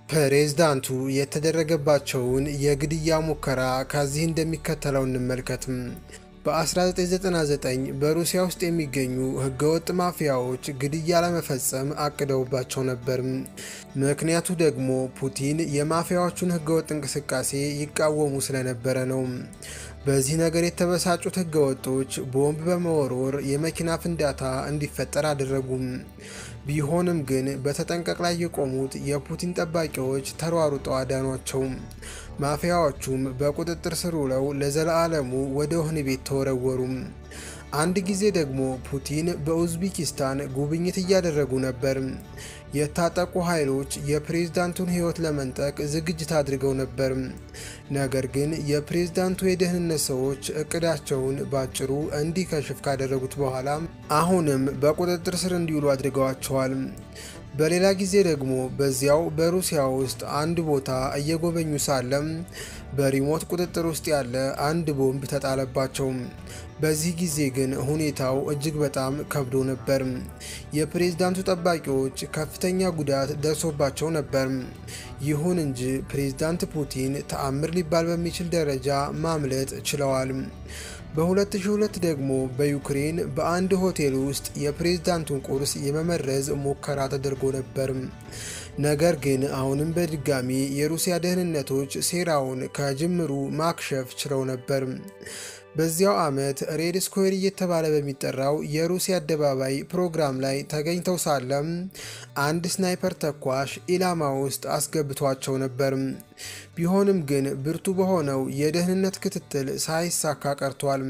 ፕሬዝዳንቱ የተደረገባቸውን የግድያ ሙከራ ከዚህ እንደሚከተለው እንመልከትም። በ1999 በሩሲያ ውስጥ የሚገኙ ህገወጥ ማፊያዎች ግድያ ለመፈጸም አቅደውባቸው ነበር። ምክንያቱ ደግሞ ፑቲን የማፊያዎቹን ህገወጥ እንቅስቃሴ ይቃወሙ ስለነበረ ነው። በዚህ ነገር የተበሳጩት ህገወጦች ቦምብ በመወርወር የመኪና ፍንዳታ እንዲፈጠር አደረጉም። ቢሆንም ግን በተጠንቀቅ ላይ የቆሙት የፑቲን ጠባቂዎች ተሯሩጠው አዳኗቸው። ማፊያዎቹም በቁጥጥር ስር ውለው ለዘለዓለሙ ወደ ወህኒ ቤት ተወረወሩ። አንድ ጊዜ ደግሞ ፑቲን በኡዝቤኪስታን ጉብኝት እያደረጉ ነበር። የታጠቁ ኃይሎች የፕሬዝዳንቱን ህይወት ለመንጠቅ ዝግጅት አድርገው ነበር። ነገር ግን የፕሬዝዳንቱ የደህንነት ሰዎች እቅዳቸውን ባጭሩ እንዲከሽፍ ካደረጉት በኋላ አሁንም በቁጥጥር ስር እንዲውሉ አድርገዋቸዋል። በሌላ ጊዜ ደግሞ በዚያው በሩሲያ ውስጥ አንድ ቦታ እየጎበኙ ሳለም በሪሞት ቁጥጥር ውስጥ ያለ አንድ ቦምብ ተጣለባቸው። በዚህ ጊዜ ግን ሁኔታው እጅግ በጣም ከብዶ ነበር። የፕሬዝዳንቱ ጠባቂዎች ከፍተኛ ጉዳት ደርሶባቸው ነበር። ይሁን እንጂ ፕሬዝዳንት ፑቲን ተአምር ሊባል በሚችል ደረጃ ማምለጥ ችለዋል። በ2002 ደግሞ በዩክሬን በአንድ ሆቴል ውስጥ የፕሬዝዳንቱን ቁርስ የመመረዝ ሙከራ ተደርጎ ነበር። ነገር ግን አሁንም በድጋሚ የሩሲያ ደህንነቶች ሴራውን ከጅምሩ ማክሸፍ ችለው ነበር። በዚያው ዓመት ሬድ ስኩዌር እየተባለ በሚጠራው የሩሲያ አደባባይ ፕሮግራም ላይ ተገኝተው ሳለም አንድ ስናይፐር ተኳሽ ኢላማ ውስጥ አስገብቷቸው ነበር። ቢሆንም ግን ብርቱ በሆነው የደህንነት ክትትል ሳይሳካ ቀርቷል።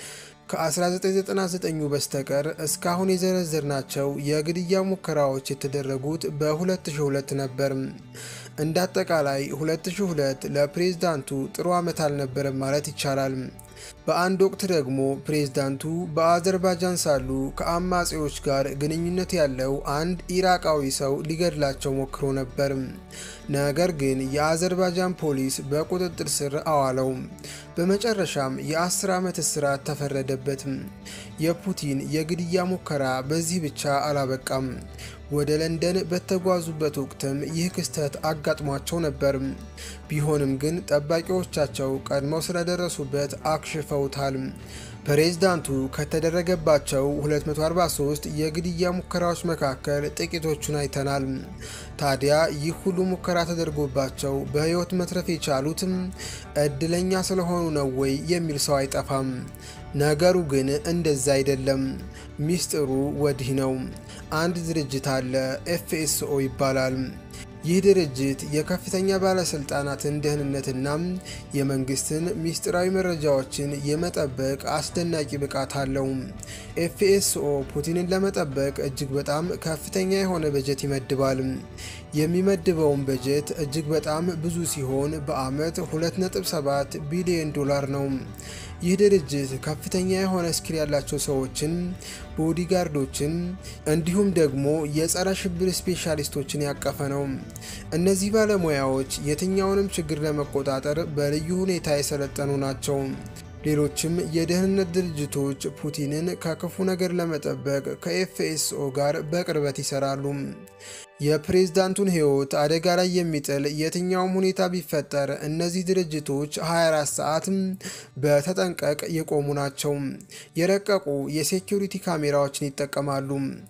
ከ1999 በስተቀር እስካሁን የዘረዘርናቸው የግድያ ሙከራዎች የተደረጉት በ2002 ነበር። እንደ አጠቃላይ 2002 ለፕሬዝዳንቱ ጥሩ ዓመት አልነበረም ማለት ይቻላል። በአንድ ወቅት ደግሞ ፕሬዝዳንቱ በአዘርባጃን ሳሉ ከአማጺዎች ጋር ግንኙነት ያለው አንድ ኢራቃዊ ሰው ሊገድላቸው ሞክሮ ነበር። ነገር ግን የአዘርባጃን ፖሊስ በቁጥጥር ስር አዋለው። በመጨረሻም የ10 ዓመት እስራት ተፈረደበት። የፑቲን የግድያ ሙከራ በዚህ ብቻ አላበቃም። ወደ ለንደን በተጓዙበት ወቅትም ይህ ክስተት አጋጥሟቸው ነበር። ቢሆንም ግን ጠባቂዎቻቸው ቀድመው ስለደረሱበት አክሽፈውታል። ፕሬዝዳንቱ ከተደረገባቸው 243 የግድያ ሙከራዎች መካከል ጥቂቶቹን አይተናል። ታዲያ ይህ ሁሉ ሙከራ ተደርጎባቸው በሕይወት መትረፍ የቻሉትም እድለኛ ስለሆኑ ነው ወይ የሚል ሰው አይጠፋም። ነገሩ ግን እንደዛ አይደለም። ሚስጥሩ ወዲህ ነው። አንድ ድርጅት አለ፣ ኤፍኤስኦ ይባላል። ይህ ድርጅት የከፍተኛ ባለስልጣናትን ደህንነትና የመንግስትን ሚስጥራዊ መረጃዎችን የመጠበቅ አስደናቂ ብቃት አለው። ኤፍኤስኦ ፑቲንን ለመጠበቅ እጅግ በጣም ከፍተኛ የሆነ በጀት ይመድባል። የሚመድበውን በጀት እጅግ በጣም ብዙ ሲሆን በአመት 2.7 ቢሊዮን ዶላር ነው። ይህ ድርጅት ከፍተኛ የሆነ ስኪል ያላቸው ሰዎችን፣ ቦዲጋርዶችን እንዲሁም ደግሞ የጸረ ሽብር ስፔሻሊስቶችን ያቀፈ ነው። እነዚህ ባለሙያዎች የትኛውንም ችግር ለመቆጣጠር በልዩ ሁኔታ የሰለጠኑ ናቸው። ሌሎችም የደህንነት ድርጅቶች ፑቲንን ከክፉ ነገር ለመጠበቅ ከኤፍኤስኦ ጋር በቅርበት ይሰራሉ። የፕሬዝዳንቱን ሕይወት አደጋ ላይ የሚጥል የትኛውም ሁኔታ ቢፈጠር እነዚህ ድርጅቶች 24 ሰዓትም በተጠንቀቅ የቆሙ ናቸው። የረቀቁ የሴኪሪቲ ካሜራዎችን ይጠቀማሉ።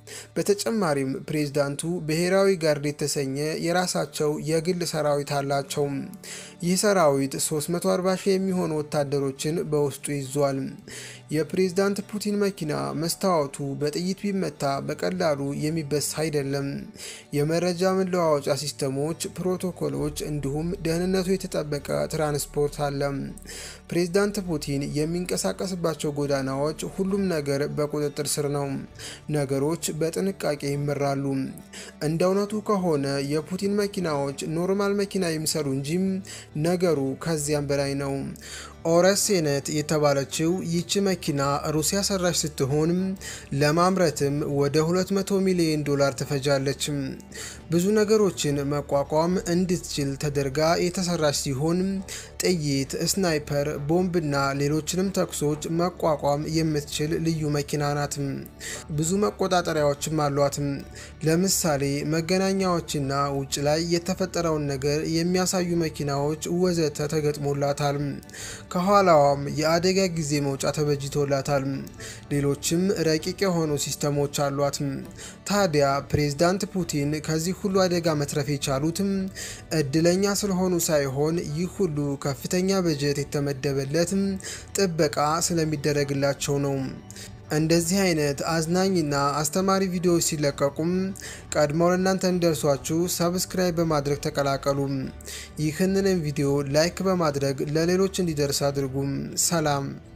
በተጨማሪም ፕሬዝዳንቱ ብሔራዊ ጋርድ የተሰኘ የራሳቸው የግል ሰራዊት አላቸው። ይህ ሰራዊት 340 ሺህ የሚሆኑ ወታደሮችን በውስጡ ይዟል። የፕሬዝዳንት ፑቲን መኪና መስታወቱ በጥይት ቢመታ በቀላሉ የሚበሳ አይደለም። የመረጃ መለዋወጫ ሲስተሞች፣ ፕሮቶኮሎች እንዲሁም ደህንነቱ የተጠበቀ ትራንስፖርት አለ። ፕሬዝዳንት ፑቲን የሚንቀሳቀስባቸው ጎዳናዎች፣ ሁሉም ነገር በቁጥጥር ስር ነው። ነገሮች በጥንቃቄ ይመራሉ። እንደ እውነቱ ከሆነ የፑቲን መኪናዎች ኖርማል መኪና ይምሰሉ እንጂም ነገሩ ከዚያም በላይ ነው። ኦረሴነት የተባለችው ይቺ መኪና ሩሲያ ሰራሽ ስትሆን ለማምረትም ወደ 200 ሚሊዮን ዶላር ትፈጃለች። ብዙ ነገሮችን መቋቋም እንድትችል ተደርጋ የተሰራች ሲሆን ጥይት፣ ስናይፐር፣ ቦምብና ሌሎችንም ተኩሶች መቋቋም የምትችል ልዩ መኪና ናት። ብዙ መቆጣጠሪያዎችም አሏት። ለምሳሌ መገናኛዎችና ውጭ ላይ የተፈጠረውን ነገር የሚያሳዩ መኪናዎች ወዘተ ተገጥሞላታል። ከኋላዋም የአደጋ ጊዜ መውጫ ተበጅቶላታል። ሌሎችም ረቂቅ የሆኑ ሲስተሞች አሏት። ታዲያ ፕሬዝዳንት ፑቲን ከዚህ ሁሉ አደጋ መትረፍ የቻሉትም እድለኛ ስለሆኑ ሳይሆን ይህ ሁሉ ከፍተኛ በጀት የተመደበለት ጥበቃ ስለሚደረግላቸው ነው። እንደዚህ አይነት አዝናኝና አስተማሪ ቪዲዮዎች ሲለቀቁም ቀድመው ለእናንተ እንዲደርሷችሁ ሰብስክራይብ በማድረግ ተቀላቀሉ። ይህንንም ቪዲዮ ላይክ በማድረግ ለሌሎች እንዲደርስ አድርጉም። ሰላም